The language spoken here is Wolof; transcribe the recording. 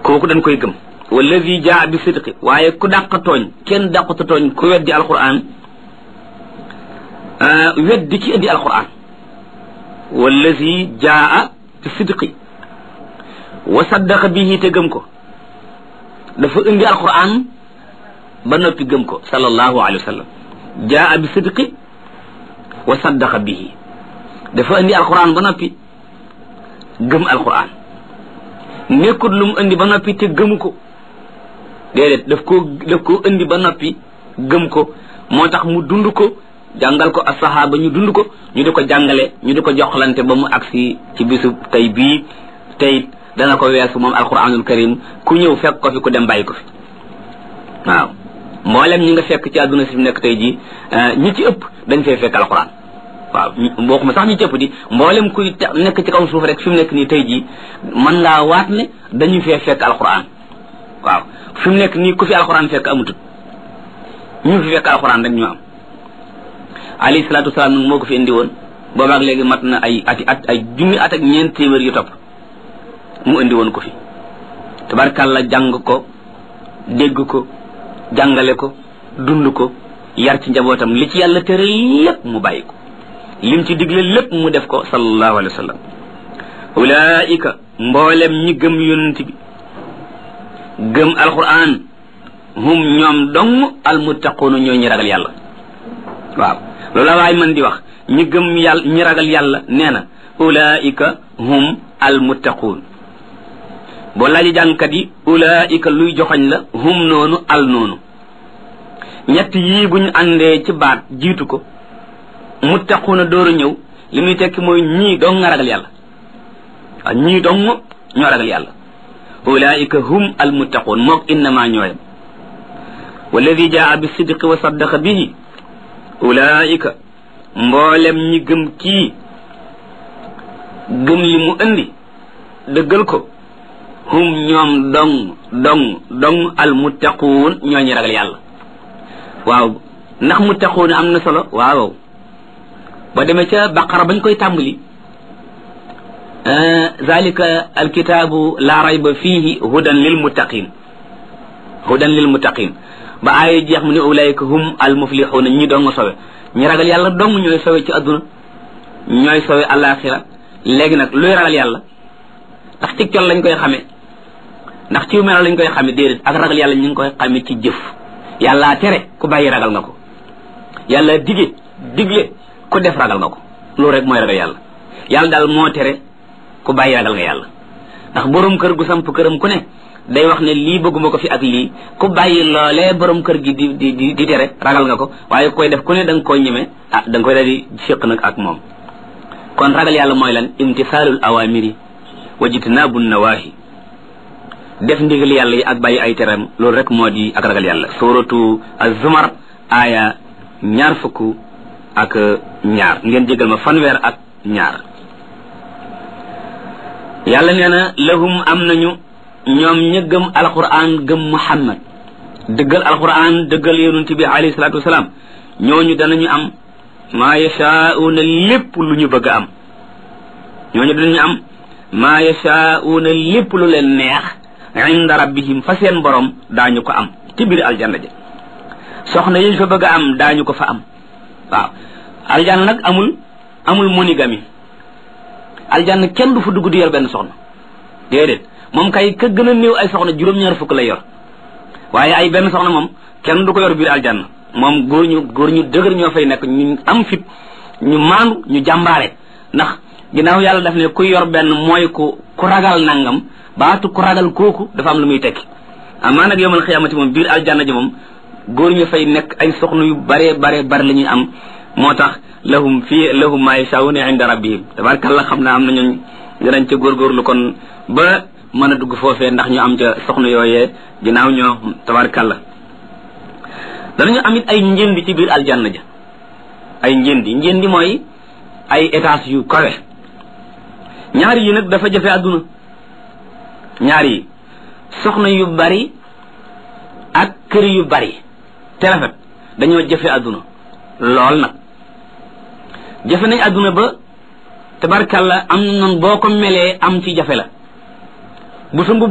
kooku dañ koy gëm wallazi jaa bi sidqi waaye ku dàq tooñ kenn dàqata tooñ ku weddi alquran weddi ci indi alquran wallazi jaa bi sidqi wa saddaqa bihi te gëm ko dafa indi alquran ba noppi gëm ko sallallahu alayhi wa sallam jaa bi sidqi wa saddaqa bihi dafa indi alquran ba noppi gëm alquran nekkut lu mu indi ba noppi te gëmu ko déedéet daf koo daf koo indi ba noppi gëm ko moo tax mu dund ko jàngal ko asahaba ñu dund ko ñu di ko jàngale ñu di ko joxlante ba mu agsi ci bisu tey bii tey dana ko weesu moom alquranul karim ku ñëw fekk ko fi ku dem bàyyi ko fi waaw mboolem ñi nga fekk ci àdduna si fi nekk tey jii ñi ci ëpp dañ fay fekk alquran waaw bokkuma sax ñi ci ëpp di mboolem kuy nekk ci kaw suuf rek fi mu nekk nii tey jii mën ngaa waat ne dañu fee fekk alquran waaw fi mu nekk nii ku fi alquran fekk amutut ñu fi fekk alquran rek ñu am alayhi salaatu wasalaam nag moo ko fi indi woon boobaak léegi mat na ay ati at ay junni at ak ñeent téeméer yu topp mu indi woon ko fi tabarkàlla jàng ko dégg ko jàngale ko dund ko yar ci njabootam li ci yàlla tere lépp mu bàyyi ko lim ci digle lépp mu def ko sallallahu alayhi wa sallam ulaika mboolem ñi gëm yonent bi gëm alquran hum ñoom dong almuttaquuna ñoo ñi ragal yàlla waaw loolu la waay man di wax ñi gëm yàlla ñi ragal yàlla nee na ulaika hum almuttaquun boo laaji jàngkat yi ulaika luy joxoñ la hum noonu al noonu ñett yii bu ñu àndee ci baat jiitu ko muttaquuna door a ñëw li muy tekki mooy ñii dong nga ragal yàlla waaw ñii dong ñoo ragal yàlla ulaika hum almuttaquun mook innama ñooyam walladi jaa bi sidqi wa saddaqa bihi ulaika mboolem ñi gëm kii gëm li mu indi dëggal ko hum ñoom dong dong dong almuttaquun ñoo ñi ragal yàlla waaw ndax muttaquun am na solo waaw ba demee ca baqara bañ koy tàmbali zalika alkitaabu la rayba fihi hudan lil muttaqin hudan lil muttaqin ba aaya jeex mu ne ulaika hum al muflixuuna ñi dong sowe ñi ragal yàlla dong ñooy sowe ci adduna ñooy sowe alaxira léegi nag luy ragal yàlla ndax ci col lañ koy xamee ndax ci melo lañ koy xamee déedéet ak ragal yàlla ñu ngi koy xamee ci jëf yàlla tere ku bàyyi ragal nga ko yàlla dige digle ku def ragal nga ko loolu rek mooy ragal yàlla yàlla daal moo tere ku bàyyi ragal nga yàlla ndax borom kër gu samp këram ku ne day wax ne lii bëgguma ko fi ak lii ku bàyyi loolee borom kër gi di di di di tere ragal nga ko waaye koy def ku ne da nga koy ñeme ah da nga koy daal di séq nag ak moom kon ragal yàlla mooy lan imtisaalul awamiri wa jitnaabu nawaahi def ndigal yàlla yi ak bàyyi ay teram loolu rek moo di ak ragal yàlla suratu az-zumar aaya ñaar fukk ak ñaar ngeen jégal ma fanweer ak ñaar yàlla nee na lahum am nañu ñoom ña gëm alquran gëm muhammad dëggal alquran dëggal yonent bi alayhi salatu wasalaam ñooñu danañu am maa yashaa'uuna lépp lu ñu bëgg a am ñooñu danañu am maa yashaa'uuna lépp lu leen neex inda rabbihim fa seen borom daañu ko am ci biir aljanna ja soxna yiñ fa bëgg a am daañu ko fa am waaw aljanna nag amul amul monigami aljanna kenn du fa dugg di yor benn soxna déedéet moom kay ka gën a néew ay soxna juróom-ñaar fukk lay yor waaye ay benn soxna moom kenn du ko yor biir aljanna moom góor ñu góor ñu dëgër ñoo fay nekk ñu am fit ñu maandu ñu jàmbaare ndax ginnaaw yàlla daf ne ku yor benn mooy ku ku ragal nangam baatu ku ragal kooku dafa am lu muy tekki amaa nag yowmal xiyaamati moom biir aljanna ji moom góor ñu fay nekk ay soxna yu bare bare bare la ñuy am moo tax lahum fii lahum maa yashaa'uuna inda rabbihim tabarkàlla xam naa am na ñooñ dinañ ca góorgóorlu kon ba mën a dugg foofee ndax ñu am ca soxna yooyee ginnaaw ñoo tabarkàlla danañu amit ay njëndi ci biir aljanna ja ay njëndi njëndi mooy ay étage yu kawe ñaar yi nag dafa jafe àdduna ñaar yi soxna yu bari ak kër yu bari te rafet dañoo jafe àdduna lool nag jafe nañ àdduna ba tabarkàlla am na noonu boo ko melee am ci jafe la bu sa